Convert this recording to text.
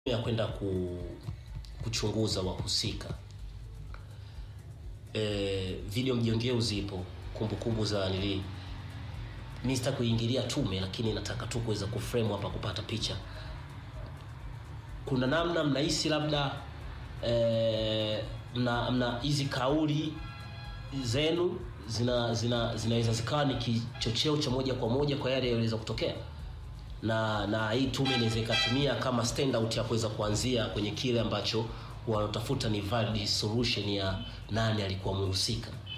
ya kwenda ku, kuchunguza wahusika. E, video mjongeo zipo, kumbukumbu za nili mi sita kuingilia tume, lakini nataka tu kuweza kuframe hapa kupata picha. Kuna namna mnahisi labda e, mna mna hizi kauli zenu zina zina zinaweza zikawa ni kichocheo cha moja kwa moja kwa yale yaliweza kutokea na na hii tume inaweza ikatumia kama standout ya kuweza kuanzia kwenye kile ambacho wanatafuta ni valid solution ya nani alikuwa mhusika.